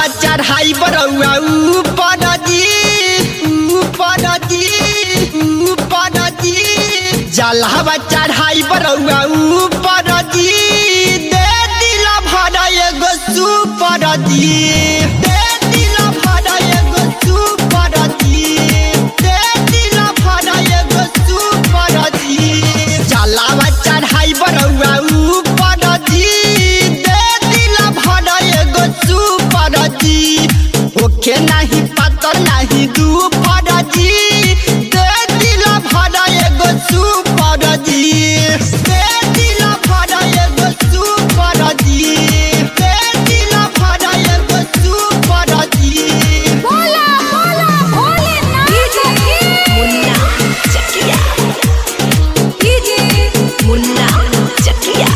जलावा चढ़ाई बरौआ ऊपर जी ऊपर जी ऊपर जी जलावा चढ़ाई बरौआ ऊपर जी दे दिल भर एगो सुपर जी दे दिल भर एगो सुपर जी दे दिल भर एगो सुपर जी जलावा चढ़ाई बरौआ ऊपर जी दे दिल भर एगो सुपर जी ओके नहीं पता नहीं दुपर जी दे दिल भर एगो सुपर जी दे दिल भर एगो सुपर जी दे दिल भर एगो सुपर जी बोला बोला भोलेनाथ मुन्ना चकिया कीजिए मुन्ना चकिया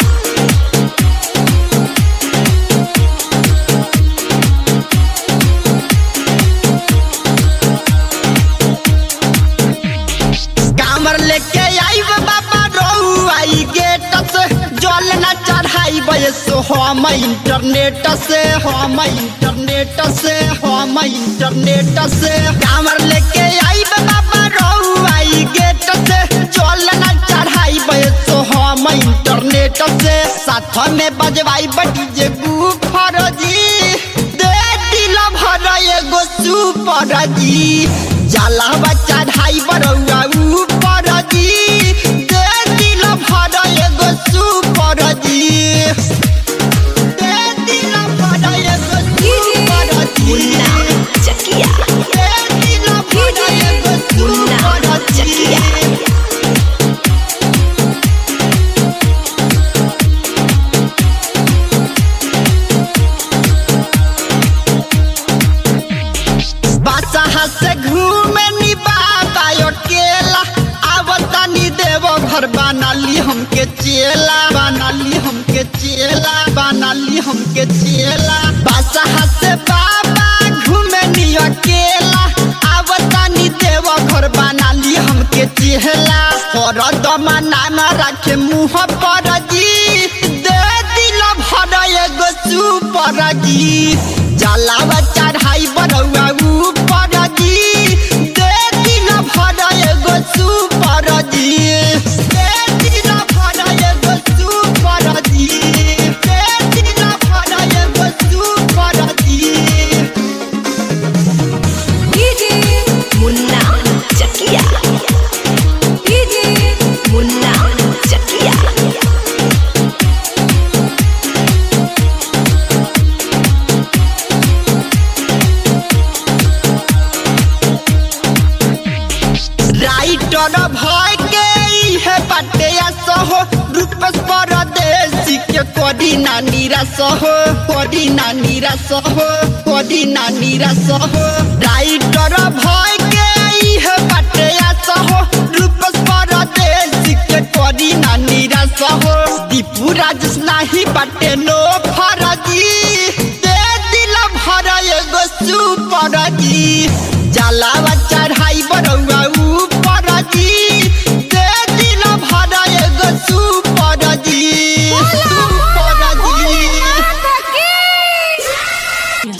कामर लेके आई बाबा रहू आई गेट से जल न चढ़ाई बयसो हम इंटरनेट से हम इंटरनेट से हम इंटरनेट से कामर लेके आई बाबा रहू आई गेट से जल न चढ़ाई बयसो हम इंटरनेट से साथ में बजवाई बटी जे गुफर जी दे दिल भर एगो सुपर जी जलावा चढ़ाई बरौआ ऊपर जी दे दिल भर एगो सुपर जी दे दिल भर एगो सुपर जी मुन्ना चकिया दे दिल भर एगो मुन्ना सुपर चकिया जी बादशाह से घूमे नी बाबा अकेला आवता नी देव घर बनाली हमके चेला बनाली हमके चेला बनाली हमके चेला बादशाह से बाबा घूमे नी अकेला आवता नी देव घर बनाली हमके चेला और दमना न रखे मुँह पर जी दे दिल भर एगो सुपर जी जलावा चढ़ाई बरौआ ऊपर जी दे दिल भर एगो सुपर जी दे दिल भर एगो सुपर जी दे दिल भर एगो सुपर जी कीजिए मुन्ना चकिया कीजिए मुन्ना चकिया राइटर भय के इहे बाटे सहो रूपस परदेसी के कदी नानी रसहो कदी नानी रसहो कदी नानी रसहो राइटर भय